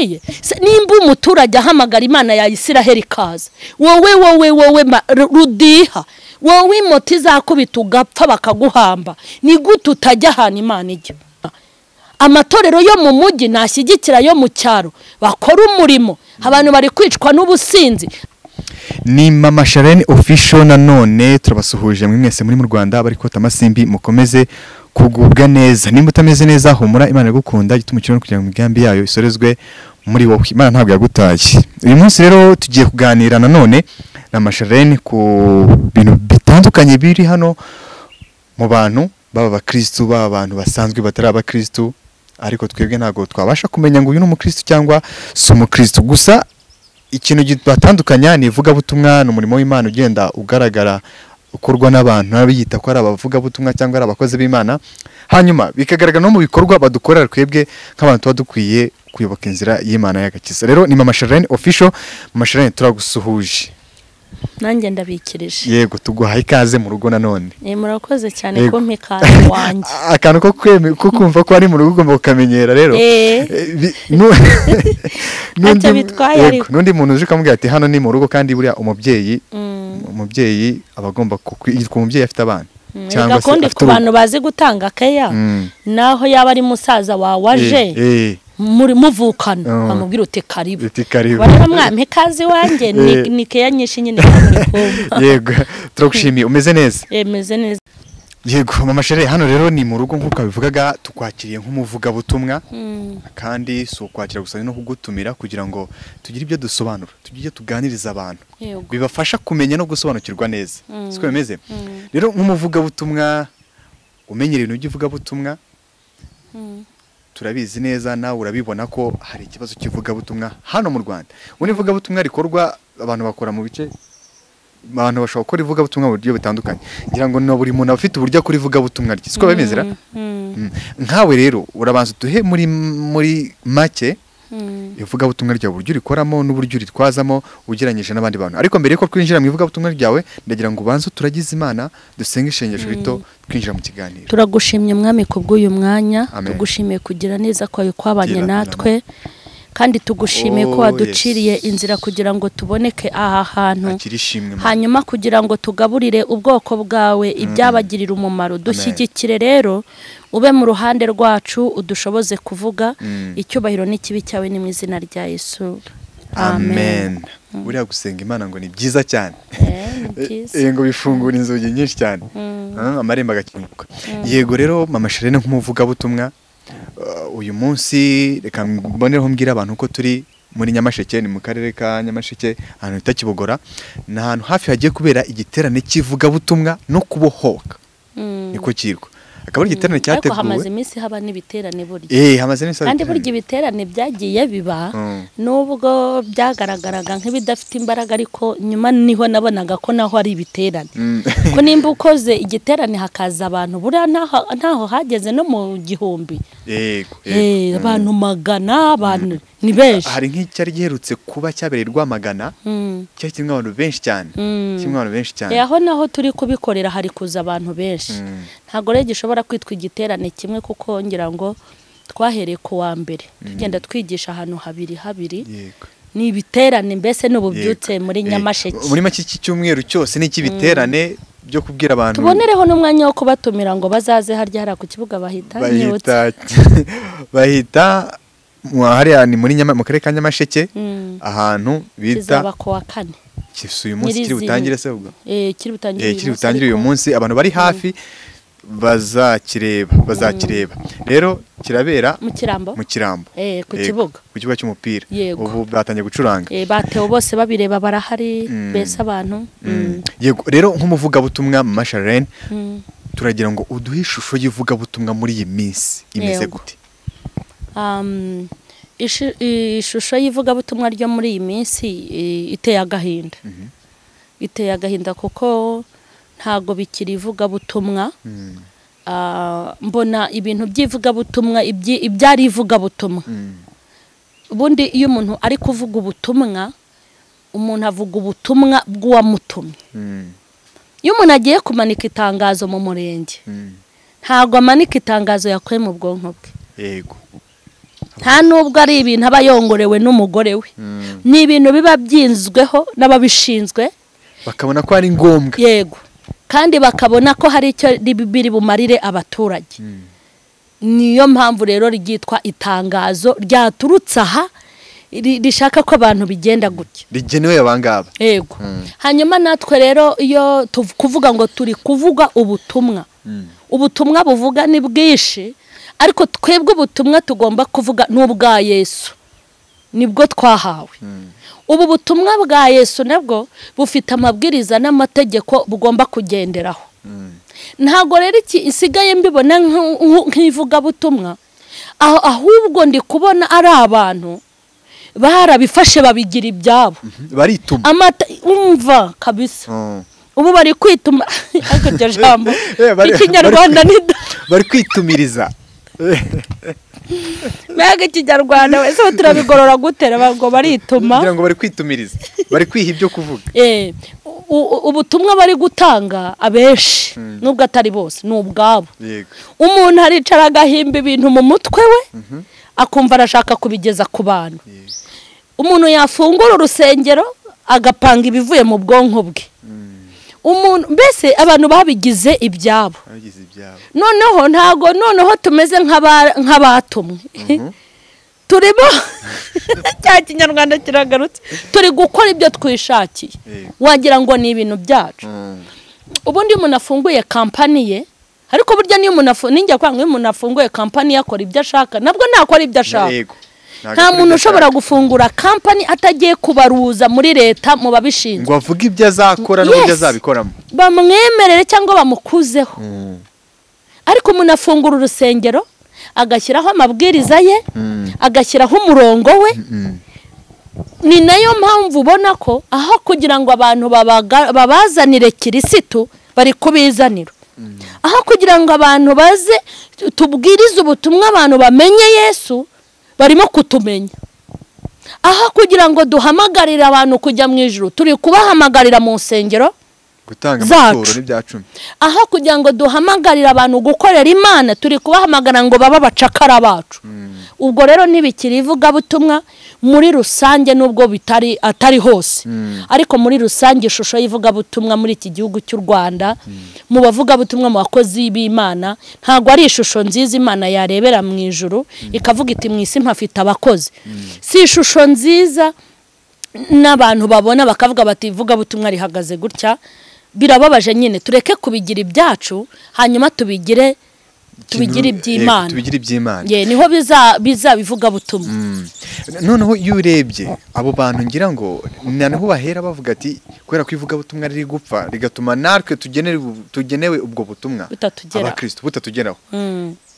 bikomeye nimba umuturage ahamagara imana ya isiraheli ikaza wowe wowe wowe rudiha wowe moto izakubita ugapfa bakaguhamba ni gute utajya ahantu imana ijya amatorero yo mu mujyi ntashyigikira yo mu cyaro bakora umurimo abantu bari kwicwa n'ubusinzi ni mama sharene ofisho nanone turabasuhuje muri mwese muri mu rwanda bari kota amasimbi mukomeze kugubwa neza nimba utameze neza humura imana igukunda gituma ukirana kugira ngo imigambi yayo isorezwe muri wowe imana ntabwo yagutaye uyu munsi rero tugiye kuganira nanone na masharene ku bintu bitandukanye biri hano mu bantu baba abakirisitu baba abantu basanzwe batari abakirisitu ariko twebwe ntabwo twabasha kumenya ngo uyu ni umukirisitu cyangwa si umukirisitu gusa ikintu batandukanya ni ivugabutumwa ni umurimo w'imana ugenda ugaragara ukorwa n'abantu biyita ko ari abavugabutumwa cyangwa ari abakozi b'imana hanyuma bikagaragara no mu bikorwa badukorera twebwe nk'abantu tuba dukwiye kuyoboka inzira y'imana y'agakiza rero ni mama sharene ofisho mama sharene turagusuhuje nanjye ndabikirije yego tuguhaye ikaze mu rugo nanone murakoze cyane ko ikaze wanjye akantu ko kumva ko ari mu rugo ugomba kukamenyera rero n'undi muntu uje ukamubwira ati hano ni mu rugo kandi buriya umubyeyi umubyeyi aba agomba yitwa umubyeyi afite abana cyangwa se afite ku bantu bazi gutanga keya naho yaba ari musaza wawe aje muvukana bamubwira uti karibu rero mwami ikaze iwanjye ni keya nyinshi nyine yego turagushimiye umeze neza umeze neza yego mama shere hano rero ni mu rugo nk'uko babivugaga tukwakiriye nk'umuvugabutumwa kandi si ukwakira gusa no kugutumira kugira ngo tugire ibyo dusobanura tujye tuganiriza abantu bibafasha kumenya no gusobanukirwa neza siko bimeze rero nk'umuvugabutumwa umenyera ibintu by'ivugabutumwa turabizi neza nawe urabibona ko hari ikibazo cy'ivugabutumwa hano mu rwanda ubundi ivugabutumwa rikorwa abantu bakora mu bice abantu bashobora gukora ivugabutumwa mu buryo butandukanye ngira ngo buri muntu aba afite uburyo akora ivugabutumwa rye siko bimeze nkawe rero urabanza uduhe muri muri make ivugabutumwa ryawe uburyo urikoramo n'uburyo uritwazamo ugereranyije n'abandi bantu ariko mbere yuko twinjira mu ivugabutumwa ryawe ndagira ngo ubanze turagize imana dusenge ishengesho rito twinjira mu kiganiro turagushimye umwami ku bw'uyu mwanya tugushimiye kugira neza kwawe kwabanye natwe kandi tugushimiye ko waduciriye inzira kugira ngo tuboneke aha hantu hanyuma kugira ngo tugaburire ubwoko bwawe ibyabagirira umumaro dushyigikire rero ube mu ruhande rwacu udushoboze kuvuga icyubahiro n'ikibi cyawe ni mu izina rya yesu amen buriya gusenga imana ngo ni byiza cyane yego bifungura inzugi nyinshi cyane amarembo agakinguka yego rero mama sherene nk'umuvugabutumwa uyu munsi reka mbonereho mbwira abantu ko turi muri nyamasheke ni mu karere ka nyamasheke ahantu bita kibogora ni ahantu hafi hagiye kubera igiterane cy'ivugabutumwa no kubohoka niko kirwa akaba ari igiterane cyateguwe hamaze iminsi haba n'ibiterane burya eee hamaze iminsi kandi burya ibiterane byagiye biba nubwo byagaragaraga nk'ibidafite imbaraga ariko nyuma niho nabonaga ko naho ari ibiterane ko nimba ukoze igiterane hakaza abantu buriya ntaho hageze no mu gihumbi eee abantu magana abantu ni benshi hari nk'icyari giherutse kuba cyabereye rwamagana cyari kirimo abantu benshi cyane kirimo abantu benshi cyane aho naho turi kubikorera hari kuza abantu benshi ntabwo rero gishobora kwitwa igiterane kimwe kuko ngira ngo twahereye ku wa mbere tugenda twigisha ahantu habiri habiri ni ibiterane mbese n'ububyutse muri nyamasheke muri make iki cyumweru cyose ni icy'ibiterane byo kubwira abantu tubonereho n'umwanya wo kubatumira ngo bazaze harya hariya ku kibuga bahita bahita hariya ni muri mu karere ka nyamasheke ahantu bita kizaba ku wa kane uyu munsi kiri butangire se ubwo kiri butangire uyu munsi abantu bari hafi bazakireba bazakireba rero kirabera mu kirambo mu kirambo ku kibuga ku kibuga cy'umupira ubu batangiye gucuranga batewe bose babireba barahari mbese abantu yego rero nk'umuvugabutumwa masharene turagira ngo uduhe ishusho y'ivugabutumwa muri iyi minsi imeze gute ishusho y'ivugabutumwa ryo muri iyi minsi iteye agahinda iteye agahinda kuko ntabwo bikiri ivugabutumwa mbona ibintu by'ivugabutumwa ibyari ivugabutumwa ubundi iyo umuntu ari kuvuga ubutumwa umuntu avuga ubutumwa bw'uwamutumye iyo umuntu agiye kumanika itangazo mu murenge ntabwo amanika itangazo yakuye mu bwonko bwe yego nta nubwo ari ibintu aba yongorewe n'umugore we ni ibintu biba byinzweho n'ababishinzwe bakabona ko ari ngombwa yego kandi bakabona ko hari icyo biri bumarire abaturage niyo mpamvu rero ryitwa itangazo ryaturutse aha rishaka ko abantu bigenda gutya rigenewe abangaba yego hanyuma natwe rero iyo kuvuga ngo turi kuvuga ubutumwa ubutumwa buvuga ni bwinshi ariko twebwe ubutumwa tugomba kuvuga ni ubwa yesu nibwo twahawe ubu butumwa bwa yesu nabwo bufite amabwiriza n'amategeko bugomba kugenderaho ntabwo rero iki isigaye mbibona nk'ivugabutumwa ahubwo ndi kubona ari abantu barabifashe babigira ibyabo barituma amata umva kabisa ubu bari kwituma ariko iryo jambo ikinyarwanda ni bari kwitumiriza mbega ikinyarwanda wese turabigorora gutera ngo barituma kugira ngo bari kwitumiriza bari kwiha ibyo kuvuga ubutumwa bari gutanga abenshi nubwo atari bose ni ubwabo umuntu aricara agahimba ibintu mu mutwe we akumva arashaka kubigeza ku bantu umuntu yafungura urusengero agapanga ibivuye mu bwonko bwe umuntu mbese abantu babigize ibyabo noneho ntago noneho tumeze nk'abatumwe turimo cya kinyarwanda kiragarutse turi gukora ibyo twishakiye wagira ngo ni ibintu byacu ubundi iyo umuntu afunguye kampani ye ariko burya niyo umuntu afunguye kampani ye akora ibyo ashaka nabwo ntakora ibyo ashaka nta muntu ushobora gufungura kampani atagiye kubaruza muri leta mu babishinzwe ngo avuge ibyo azakora n'uburyo azabikoramo bamwemerere cyangwa bamukuzeho ariko umuntu afungura urusengero agashyiraho amabwiriza ye agashyiraho umurongo we ni nayo mpamvu ubona ko aho kugira ngo abantu babazanire kirisitu bari kubizanira aho kugira ngo abantu baze tubwirize ubutumwa abantu bamenye yesu barimo kutumenya aha kugira ngo duhamagarire abantu kujya mu ijoro turi kubahamagarira mu nsengero zacu aha kugira ngo duhamagarire abantu gukorera imana turi kubahamagara ngo babe abacakara bacu ubwo rero ntibikiri ivugabutumwa muri rusange nubwo bitari atari hose ariko muri rusange ishusho y'ivugabutumwa muri iki gihugu cy'u rwanda mu bavugabutumwa mu bakozi b'imana ntabwo ari ishusho nziza imana yarebera mu ijoro ikavuga iti mu isi mpafite abakozi si ishusho nziza n'abantu babona bakavuga bati ivugabutumwa rihagaze gutya birababaje nyine tureke kubigira ibyacu hanyuma tubigire tubigire iby'imana tubigire iby'imana ye niho biza biza bivuga butumwa noneho iyo urebye abo bantu ngira ngo noneho bahera bavuga ati kubera ko ivugabutumwa riri gupfa rigatuma natwe tugenewe ubwo butumwa abakirisitu butatugeraho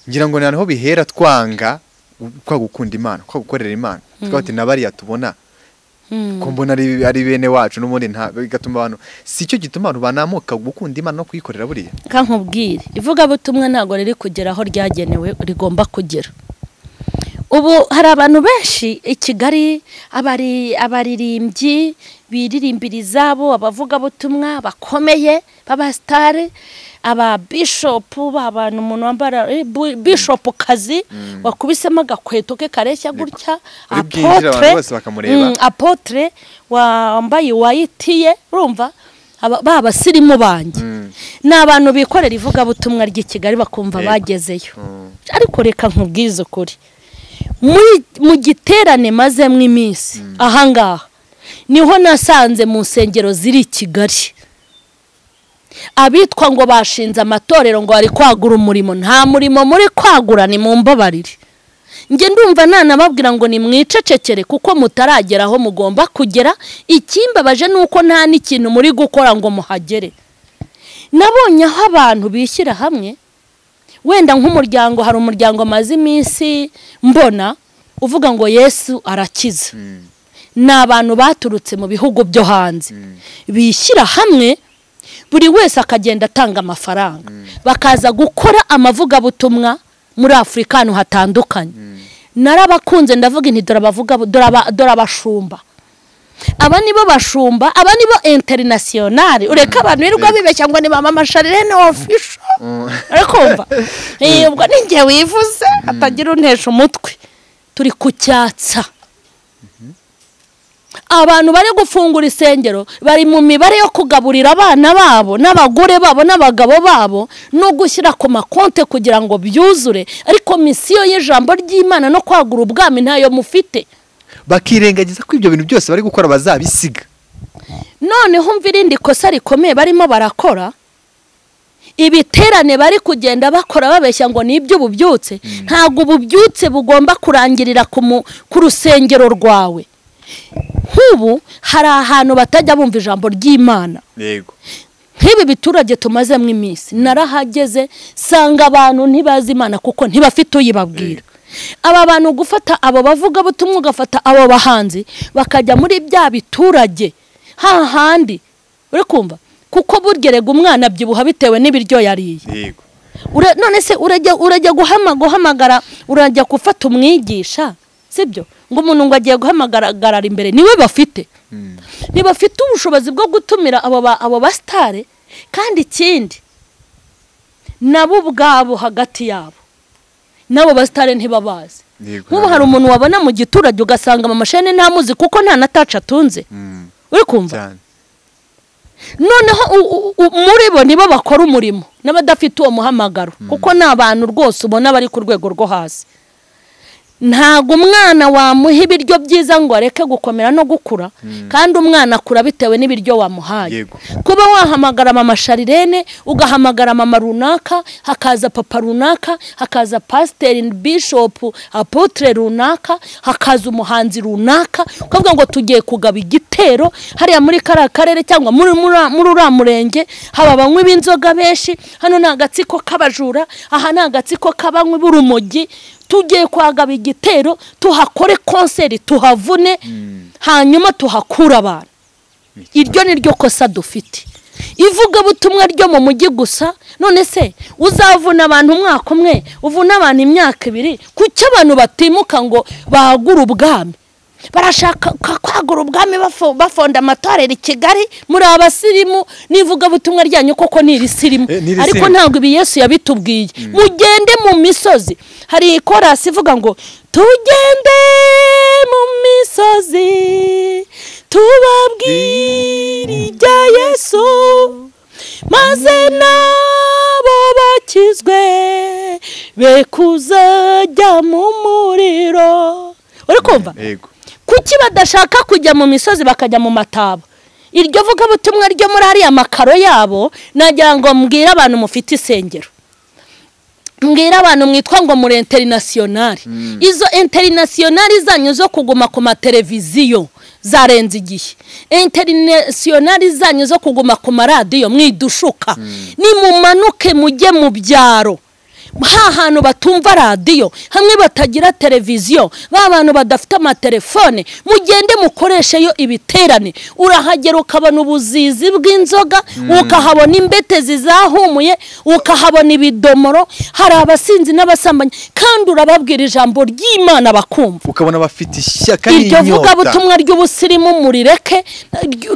ngira ngo noneho bihera twanga kwa gukunda imana kwa gukorera imana twabati na bariya tubona ko mbona ari bene wacu n'ubundi nta bigatuma abantu si cyo gituma abantu banamuka gukunda imana no kuyikorera buriya kankubwire ivugabutumwa ntabwo riri kugera aho ryagenewe rigomba kugera ubu hari abantu benshi i kigali abaririmbyi biririmbira izabo abavugabutumwa bakomeye b'abasitari ababishopu abantu umuntu wambara bishopu kazi wakubisemo agakweto ke kareshya gutya apotre wambaye wayitiye urumva ba basirimu banjye ni abantu bikorera ivugabutumwa ry'i kigali bakumva bagezeyo ariko reka nkubwize ukuri mu giterane mazemo iminsi ahangaha niho nasanze mu nsengero ziri i kigali abitwa ngo bashinze amatorero ngo bari kwagura umurimo nta murimo muri kwagura ni mu mbabarire njye ndumva nanababwira ngo ni mwicecekere kuko mutaragera aho mugomba kugera ikimbabaje ni uko nta n'ikintu muri gukora ngo muhagere nabonye aho abantu bishyira hamwe wenda nk'umuryango hari umuryango amaze iminsi mbona uvuga ngo yesu arakiza ni abantu baturutse mu bihugu byo hanze bishyira hamwe buri wese akagenda atanga amafaranga bakaza gukora amavugabutumwa muri afurika ahantu hatandukanye narabakunze ndavuga inti dore abashumba aba nibo bashumba aba nibo interinasiyonari ureka abantu birirwa bibeshya ngo ni mama masharirene ofisho urakumva ubwo ni njye wivuze hatagira untesha umutwe turi kucyatsa abantu bari gufungura isengero bari mu mibare yo kugaburira abana babo n'abagore babo n'abagabo babo no gushyira ku makonte kugira ngo byuzure ariko misiyo y'ijambo ry'imana no kwagura ubwami ntayo mufite bakirengagiza ko ibyo bintu byose bari gukora bazabisiga noneho umva irindi kosa rikomeye barimo barakora ibiterane bari kugenda bakora babeshya ngo ni iby'ububyutse ntabwo ububyutse bugomba kurangirira ku rusengero rwawe nk'ubu hari ahantu batajya bumva ijambo ry'imana nk'ibi biturage tumazemo iminsi narahageze sanga abantu ntibazi imana kuko ntibafite uyibabwira aba bantu gufata abo bavuga butumwa ugafata abo bahanzi bakajya muri bya biturage hahandi uri kumva kuko burgerega umwana abyibuha bitewe n'ibiryo yariye none se urajya guhamagara urajya gufata umwigisha sibyo ngo umuntu ngo agiye guhamagarara imbere niwe bafite ntibafite ubushobozi bwo gutumira abo basitare kandi ikindi nabo ubwabo hagati yabo n'abo basitare ntibabazi nk'ubu hari umuntu wabona mu giturage ugasanga amamashini ntamuzi kuko nta na taci atunze uri kumva noneho muri bo nibo bakora umurimo n'abadafite uwo muhamagaro kuko ni abantu rwose ubona bari ku rwego rwo hasi ntabwo umwana wamuha ibiryo byiza ngo areke gukomera no gukura kandi umwana akura bitewe n'ibiryo wamuhaye kuba wahamagara mama sharirene ugahamagara mama runaka hakaza papa runaka hakaza pasiteri bishopu apotire runaka hakaza umuhanzi runaka ukavuga ngo tugiye kugaba igitero hariya muri kariya karere cyangwa muri uriya murenge haba abanywi b'inzoga benshi hano ni agatsiko k'abajura aha ni agatsiko k'abanywi b'urumogi tugiye kwagaba igitero tuhakore konseri tuhavune hanyuma tuhakure abantu iryo ni ryo kosa dufite ivugabutumwa ryo mu mujyi gusa none se uzavuna abantu umwaka umwe uvune abantu imyaka ibiri kuki abantu batimuka ngo bagure ubwami barashaka kwagura ubwami bafonda amatorero i kigali muri abasirimu n'ivugabutumwa ryanyu koko ni irisirimu ariko ntabwo ibi yesu yabitubwiye mugende mu misozi hari ikorasi ivuga ngo tugende mu misozi tubabwire ibya yesu maze nabo bakizwe be kuzajya mu muriro uri kumva kuki badashaka kujya mu misozi bakajya mu mataba iryo vugabutumwa ryo muri hariya makaro yabo nagira ngo mbwire abantu mufite isengero mbwira abantu mwitwa ngo muri interinasiyonari izo interinasiyonari zanyu zo kuguma ku mateleviziyo zarenze igihe interinasiyonari zanyu zo kuguma ku maradiyo mwidushuka nimumanuke mujye mu byaro ha hantu batumva radiyo hamwe batagira televiziyo ba bantu badafite amatelefone mugende mukoresheyo ibiterane urahagera ukabona ubuzizi bw'inzoga ukahabona imbetezi zahumuye ukahabona ibidomoro hari abasinzi n'abasambanyi kandi urababwira ijambo ry'imana bakumva ukabona bafite ishyaka iryo vugabutumwa ry'ubusirimu murireke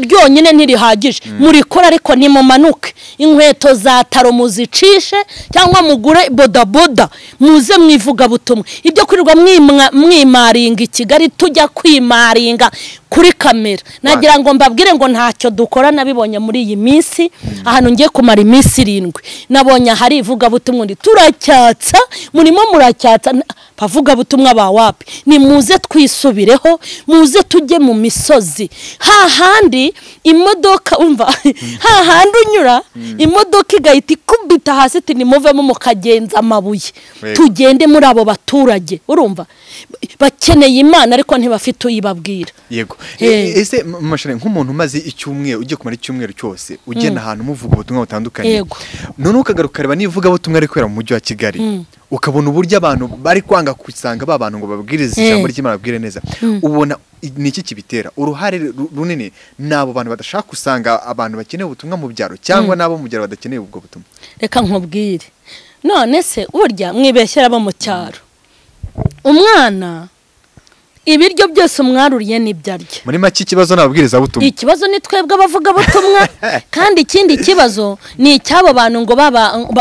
ryonyine ntirihagije murikora ariko nimumanuke inkweto za taro muzicishe cyangwa mugure bodaboda muze mwivugabutumwa ibyo kwirirwa mwimaringa i kigali tujya kwimaringa kuri kamera nagira ngo mbabwire ngo ntacyo dukora nabibonye muri iyi minsi ahantu ngiye kumara iminsi irindwi nabonye ahari ivugabutumwa undi turacyatsa murimo muracyatsa abavugabutumwa ba wapi ni muze twisubireho muze tujye mu misozi hahandi imodoka umva hahandi unyura imodoka igahita ikubita hasi iti nimuvemo mukagenza amabuye tugende muri abo baturage urumva bakeneye imana ariko ntibafite uyibabwira yego ese mashini nk'umuntu umaze icyumweru ugiye kumara icyumweru cyose ugenda ahantu umuvuga ubutumwa butandukanye yego noneho ukagaruka ukareba n'ivuga butumwa ari kubera mu mujyi wa kigali ukabona uburyo abantu bari kwanga gusanga ba bantu ngo babwirize ijambo ry'imana babwire neza ubona ni iki kibitera uruhare runini ni abo bantu badashaka gusanga abantu bakeneye ubutumwa mu byaro cyangwa n'abo mu byaro badakeneye ubwo butumwa reka nkubwire none se burya mwibeshyera abo mu cyaro umwana ibiryo byose umwaruriye nibyo arya muri make ikibazo ni ababwirizabutumwa ikibazo ni twebwe abavugabutumwa kandi ikindi kibazo ni icy'abo bantu ngo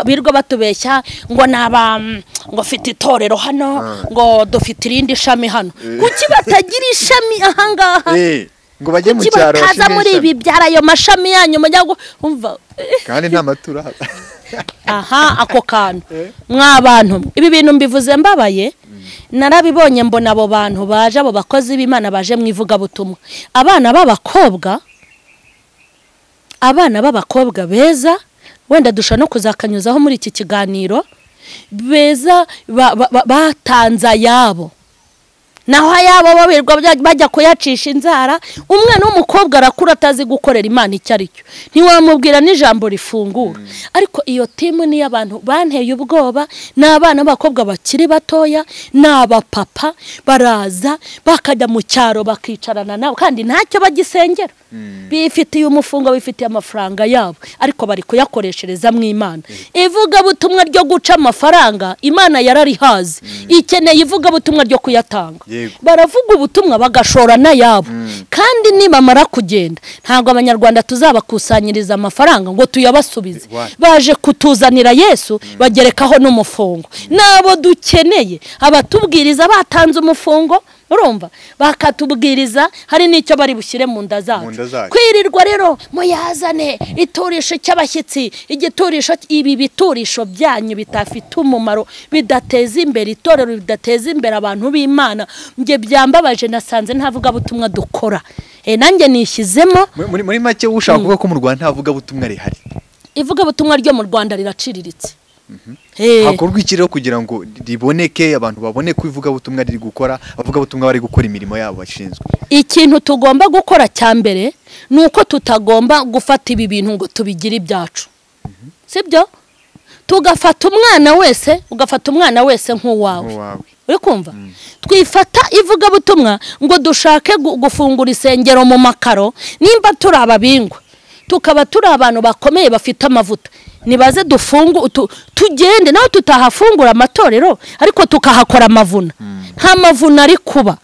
birirwa batubeshya ngo ni aba ngo ufite itorero hano ngo dufite irindi shami hano kuki batagira ishami ahangaha ngo bajye mu cyaro bataza muri ibi byara ayo mashami yanyu mujya wumva kandi nta maturo aha ako kantu mwa bantu ibi bintu mbivuze mbabaye narabibonye mbona abo bantu baje abo bakozi b'imana baje mu ivugabutumwa abana b'abakobwa abana b'abakobwa beza wenda dushobora no kuzakanyuzaho muri iki kiganiro beza batanze ayabo naho ayabo babirirwa bajya kuyacisha inzara umwana w'umukobwa arakura atazi gukorera imana icyo ari cyo ntiwamubwira n'ijambo rifungura ariko iyo timu ni iy'abantu banteye ubwoba ni abana b'abakobwa bakiri batoya ni abapapa baraza bakajya mu cyaro bakicarana nabo kandi ntacyo bagisengera bifitiye umufungo bifitiye amafaranga yabo ariko bari kuyakoreshereza mu imana ivugabutumwa ryo guca amafaranga imana yararihazi ikeneye ivugabutumwa ryo kuyatanga baravuga ubutumwa bagashora n'ayabo kandi nibamara kugenda ntabwo abanyarwanda tuzabakusanyiriza amafaranga ngo tuyabasubize baje kutuzanira yesu bagerekaho n'umufungo nabo dukeneye abatubwiriza batanze umufungo urumva bakatubwiriza hari n'icyo bari bushyire mu nda zacu kwirirwa rero muyazane iturisho cy'abashyitsi igiturisho ibi biturisho byanyu bitafite umumaro bidateza imbere itorero bidateza imbere abantu b'imana njye byambabaje nasanze ntavuga butumwa dukora nanjye nishyizemo muri make ushaka kuvuga ko mu rwanda ntavuga butumwa rihari ivugabutumwa ryo mu rwanda riraciriritse hakorwa iki rero kugira ngo riboneke abantu babone ko ivugabutumwa riri gukora abavugabutumwa bari gukora imirimo yabo bashinzwe ikintu tugomba gukora cya mbere ni uko tutagomba gufata ibi bintu ngo tubigire ibyacu sibyo tugafata umwana wese ugafata umwana wese nk'uwawe uri kumva twifata ivugabutumwa ngo dushake gufungura isengero mu makaro nimba turi ababingwa tukaba turi abantu bakomeye bafite amavuta nibaze dufungu tugende nawe tutahafungura amatorero ariko tukahakora amavuna nta mavuna ari kuba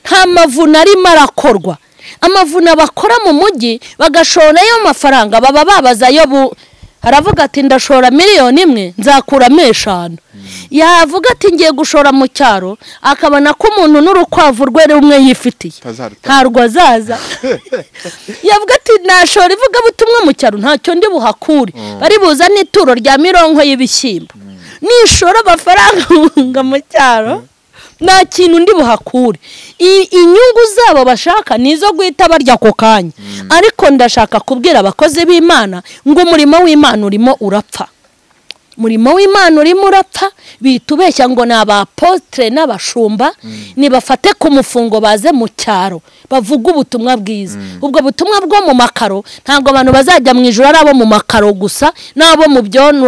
nta mavuna arimo arakorwa amavuna bakora mu mujyi bagashorayo amafaranga baba babazayo bu aravuga ati ndashora miliyoni imwe nzakuramo eshanu yavuga ati ngiye gushora mu cyaro akabona ko umuntu n'urukwavu rwe rumwe yifitiye ntabwo azaza yavuga ati nashora ivugabutumwa mu cyaro ntacyo ndi buhakure bari buza n'ituro rya mirongo y'ibishyimbo nishora amafaranga bunga mu cyaro nta kintu ndi buhakure inyungu zabo bashaka ni izo guhita barya ako kanya ariko ndashaka kubwira abakozi b'imana ngo umurimo w'imana urimo urapfa umurimo w'imana urimo urapfa bitubeshya ngo ni abapotire n'abashumba nibafate ku mufungo baze mu cyaro bavuga ubutumwa bwiza ubwo butumwa bwo mu makaro ntabwo abantu bazajya mu ijoro ari abo mu makaro gusa n'abo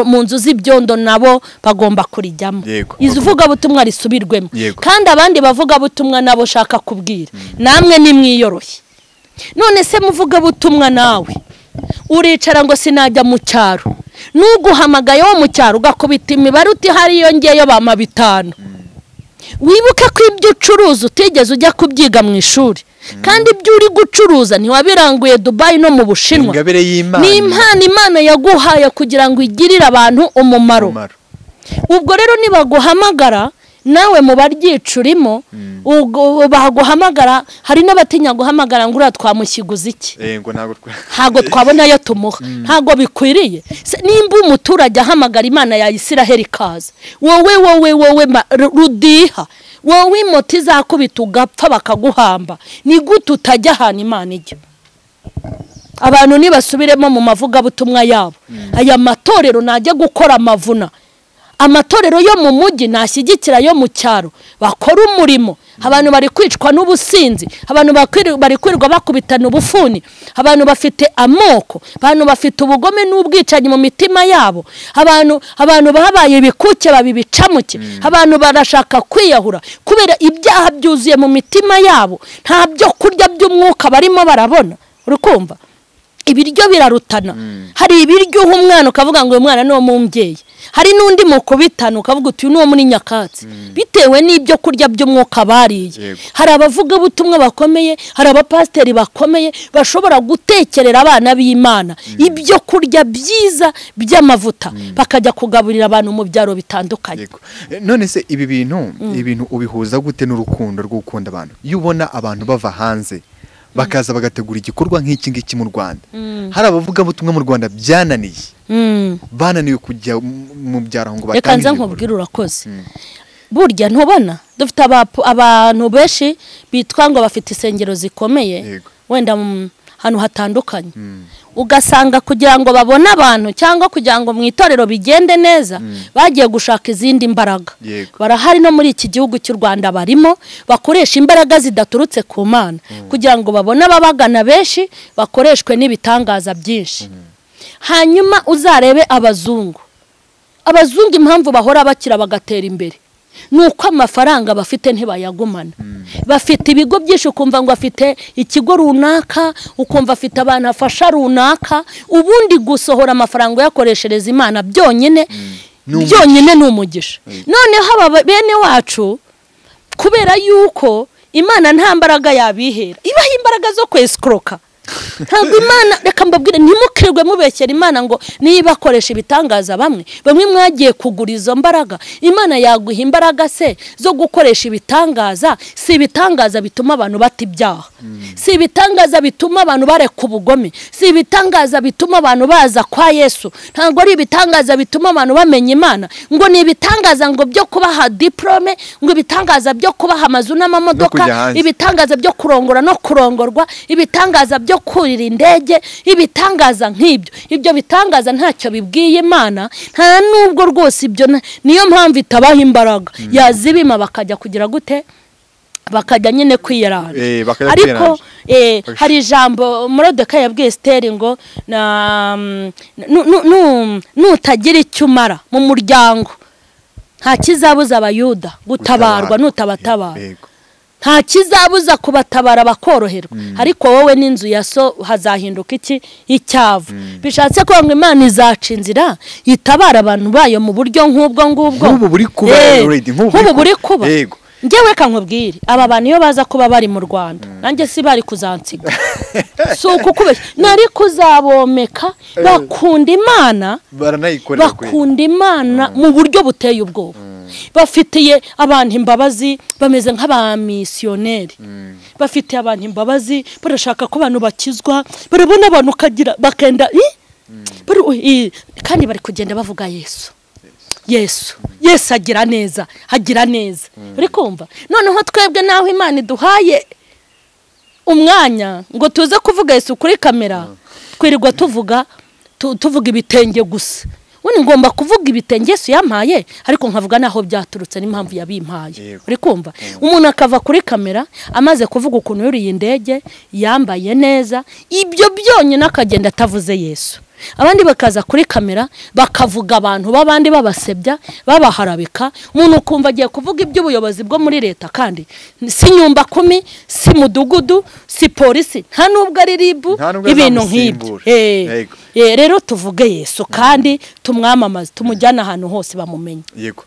mu nzu z'ibyondo nabo bagomba kurijyamo izi uvugabutumwa risubirwemo kandi abandi bavugabutumwa nabo ushaka kubwira namwe nimwiyoroshye none se muvugabutumwa nawe uricara ngo sinajya mu cyaro n'uguhamagaye wo mu cyaro ugakubita imibare utihari yongeyeyo bama bitanu wibuke ko ibyo ucuruza utigeze ujya kubyiga mu ishuri kandi ibyo uri gucuruza ntiwabiranguye dubayi no mu bushinwa ni impano imana yaguhaye kugira ngo igirire abantu umumaro ubwo rero nibaguhamagara nawe mu baryica urimo baguhamagara hari n'abatinya guhamagara ngo uriya twamushyiguza iki ntabwo twabonayo tumuha ntabwo bikwiriye nimba umuturage ahamagara imana ya isiraheli ikaza wowe wowe wowe rudiha wowe imoti izakubita ugapfa bakaguhamba ni gute utajya ahantu imana ijya abantu nibasubiremo mu mavugabutumwa yabo aya matorero najya gukora amavuna amatorero yo mu mujyi ntashyigikira ayo mu cyaro bakora umurimo abantu bari kwicwa n'ubusinzi abantu bari kwirirwa bakubitana ubufuni abantu bafite amoko abantu bafite ubugome n'ubwicanyi mu mitima yabo abantu abantu babaye ibikuke babibicamuke abantu barashaka kwiyahura kubera ibyaha byuzuye mu mitima yabo nta byo kurya by'umwuka barimo barabona urikumva ibiryo birarutana hari ibiryo uha umwana ukavuga ngo uyu mwana ni uwo mu hari n'undi mukubitana ukavuga uti uyu ni uwo muri nyakatsi bitewe n'ibyo kurya by'umwuka bariye hari abavugabutumwa bakomeye hari abapasiteri bakomeye bashobora gutekerera abana b'imana ibyo kurya byiza by'amavuta bakajya kugaburira abantu mu byaro bitandukanye none se ibi bintu ibintu ubihuza gute n'urukundo rwo gukunda abantu iyo ubona abantu bava hanze bakaza bagategura igikorwa nk'iki ngiki mu rwanda hari abavugabutumwa mu rwanda byananiye bananiwe kujya mu byaro ngo batange reka nze nkubwire urakoze burya ntubona dufite abantu benshi bitwa ngo bafite insengero zikomeye wenda ahantu hatandukanye ugasanga kugira ngo babone abantu cyangwa kugira ngo mu itorero bigende neza bagiye gushaka izindi mbaraga barahari no muri iki gihugu cy'u rwanda barimo bakoresha imbaraga zidaturutse ku mana kugira ngo babone ababagana benshi bakoreshwe n'ibitangaza byinshi hanyuma uzarebe abazungu abazungu impamvu bahora bakira bagatera imbere ni uko amafaranga bafite ntibayagumana bafite ibigo byinshi ukumva ngo afite ikigo runaka ukumva afite abantu afasha runaka ubundi gusohora amafaranga uyakoreshereza imana byonyine byonyine ni umugisha noneho aba bene wacu kubera yuko imana nta mbaraga yabihera ibaha imbaraga zo kwesikoroka ntabwo imana reka mbabwire ntimukirirwe mubekera imana ngo niba akoresha ibitangaza bamwe bamwe mwagiye kugura izo mbaraga imana yaguha imbaraga se zo gukoresha ibitangaza si ibitangaza bituma abantu bata ibyaha si ibitangaza bituma abantu bareka ubugome si ibitangaza bituma abantu baza kwa yesu ntabwo ari ibitangaza bituma abantu bamenya imana ngo ni ibitangaza ngo byo kubaha diporome ngo ibitangaza byo kubaha amazu n'amamodoka ibitangaza byo kurongora no kurongorwa ibitangaza byo kurira indege ibitangaza nk'ibyo ibyo bitangaza ntacyo bibwiye imana nta nubwo rwose ibyo niyo mpamvu itabaha imbaraga yazibima bakajya kugira gute bakajya nyine kwiyarana ariko hari ijambo murodeka yabwiye siteri ngo nutagira icyo umara mu muryango nta kizabuza abayuda gutabarwa nutabatabara nta kizabuza kubatabara bakoroherwa ariko wowe n'inzu ya so hazahinduka iki icyavu bishatse kuvuga ngo imana izaca inzira yitabara abantu bayo mu buryo nk'ubwo ngubwo nk'ubu buri kuba nk'ubu buri kuba ngewe kankubwire aba bantu iyo baza kuba bari mu rwanda nanjye si bari kuzansiga si ukukubeshya nari kuzabomeka bakunda imana bakunda imana mu buryo buteye ubwoba bafitiye abantu imbabazi bameze nk'abamisiyoneri bafitiye abantu imbabazi barashaka ko abantu bakizwa barabona abantu ukagira bakenda kandi bari kugenda bavuga yesu yesu yesu agira neza agira neza uri kumva noneho twebwe n'aho imana iduhaye umwanya ngo tuze kuvuga yesu kuri kamera twirirwa tuvuga tuvuga ibitenge gusa ubundi ngomba kuvuga ibitenge yesu yampaye ariko nkavuga n'aho byaturutse n'impamvu yabimpaye uri kumva umuntu akava kuri kamera amaze kuvuga ukuntu yuriye indege yambaye neza ibyo byonyine akagenda atavuze yesu abandi bakaza kuri kamera bakavuga abantu b'abandi babasebya babaharabika umuntu ukumva agiye kuvuga iby'ubuyobozi bwo muri leta kandi si nyumba kumi si mudugudu si polisi nta nubwo ari ribu ibintu nk'ibyo rero tuvuge yesu kandi tumwamamaze tumujyane ahantu hose bamumenye yego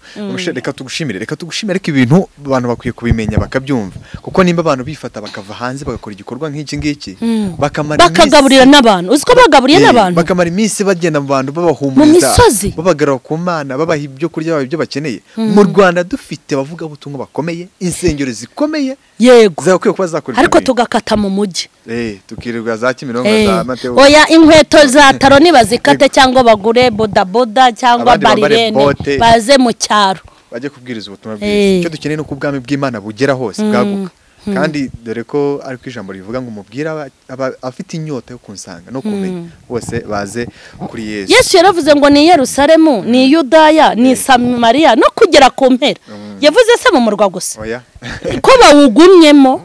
reka tugushimire reka tugushimire ariko ibintu abantu bakwiye kubimenya bakabyumva kuko nimba abantu bifata bakava hanze bagakora igikorwa nk'iki ngiki bakagaburira n'abantu uzi ko bagaburiye n'abantu bakamara iminsi bagenda mu bantu babahumuriza babagarura ku mana babaha ibyo kurya babaha ibyo bakeneye mu rwanda dufite abavugabutumwa bakomeye insengero zikomeye yego ariko tugakata mu mujyi tukirirwa za kimironko za matewo oya inkweto za taro nibazikate cyangwa bagure bodaboda cyangwa barirene baze mu cyaro bajye kubwiriza ubutumwa bwiza icyo dukeneye ni uko ubwami bw'imana bugera hose bwaguka kandi dore ko ariko ijambo rivuga ngo umubwira afite inyota yo kunsanga no kumenya bose baze kuri yesu yesu yaravuze ngo ni Yerusalemu ni yudaya ni samariya no kugera ku mpera yavuze se mu murwa gusa ko bawugumyemo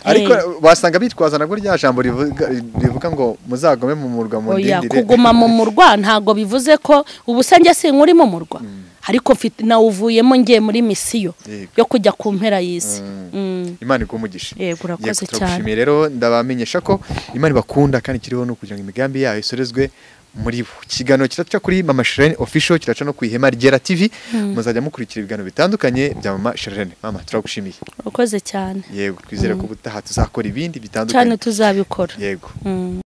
ariko wasanga bitwaza nabwo rya jambo rivuga ngo muzagome mu murwa mu ndindire kuguma mu murwa ntabwo bivuze ko ubusange si nk'uri mu murwa ariko nawuvuyemo ngiye muri misiyo yo kujya ku mpera y'isi imana igumugisha yego urakoze cyane rero ndabamenyesha ko imana ibakunda kandi ikiriho ni ukugira ngo imigambi yayo isorezwe muri bo ikiganiro kiraca kuri mama sherene official kiraca no ku ihema rigera tv muzajya mukurikira ibiganiro bitandukanye bya mama sherene mama turagushimiye urakoze cyane yego twizere ko ubutaha tuzakora ibindi bitandukanye cyane tuzabikora yego